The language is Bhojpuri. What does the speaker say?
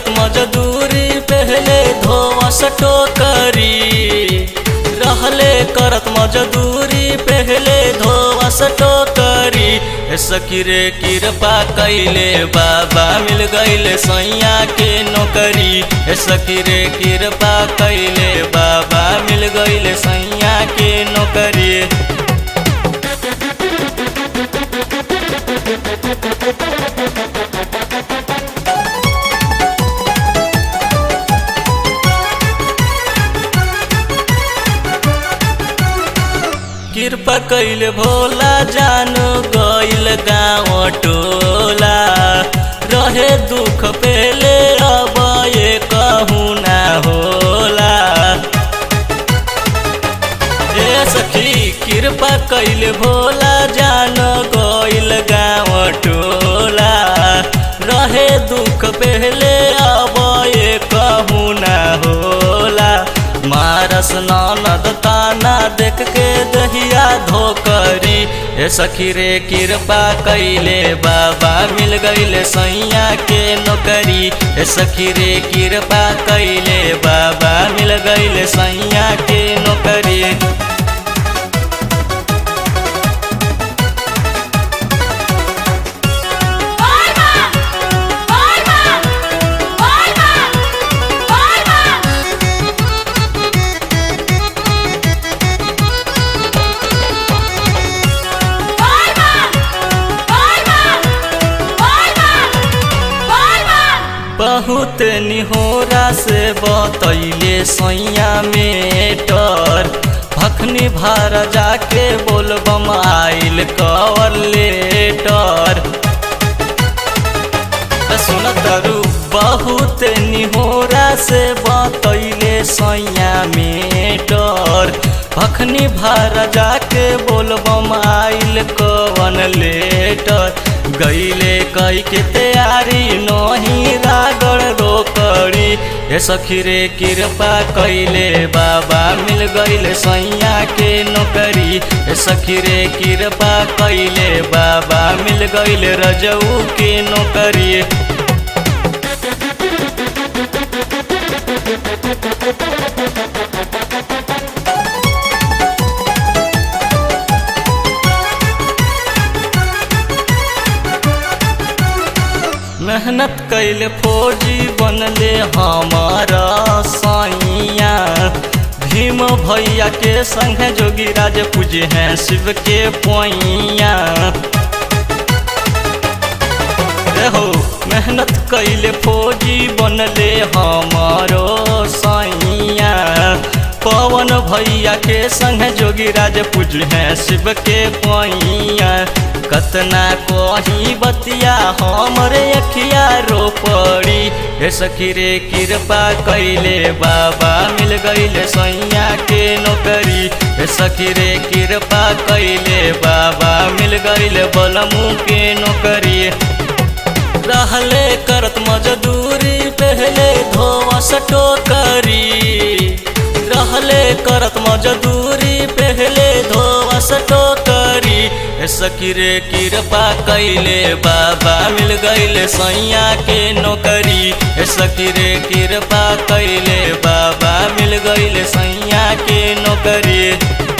करत मजदूरी पहले धोवस टोकरी रहले करत मजदूरी पहले धोवस टोकरी ए सखी रे कृपा कैले बाबा मिल गईले सैया के नौकरी ए सखी रे कृपा कैले बाबा मिल गईले सैया के नौकरी कृपा कैले भोला जानो गईल गाँव टोला रहे दुख पहले अब ये कहूँ ना होला ए सखी कृपा कैले भोला जानो गईल गाँव टोला रहे दुख पहले अब ये कहूँ ना होला मारस ननद ताना देख के दहिया धोकरी ए सखी रे कृपा कैले बाबा मिल गईले सैया के नौकरी ए सखी रे कृपा कैले बाबा मिल गईले सैया के नौकरी Forma! Forma! Forma! Forma! Forma! Forma! Forma! Forma! बहुत निहोरा से बतैले सैया मेटर भखनी भार जाके बोलबम आइल कवर लेटर सुन तरु बहुत निहोरा से बतैले सैया मेटर भखनी भार जाके बोलबम आइल कवन लेटर गईले कई के तैयारी नहीं रागड़ रोकड़ी ए सखी रे कृपा कैले बाबा मिल गईले सैया के नौकरी ए सखी रे कृपा कैले बाबा मिल गईले रजऊ के नौकरी मेहनत कैले फौजी बनले हमारा सैया भीम भैया के संग जोगी राज पूजे हैं शिव के पोइया हो मेहनत कैले फौजी बनले हमारो सैया पवन भैया के संग जोगी राज पूज हैं शिव के पैया कतना कही बतिया हमरे अखिया रोपड़ी हे सखी रे कृपा कैले बाबा मिल गईले सैया के नौकरी हे सखी रे कृपा कैले बाबा मिल गईले बलमू के नौकरी रहले करत मजदूरी पहले धोवस टोकरी रहले करत मजदूरी पहले धोवस टोकरी ए सखी रे कृपा कैले बाबा मिल गईले सैया के नौकरी ए सखी रे कृपा कैले बाबा मिल गईले सैया के नौकरी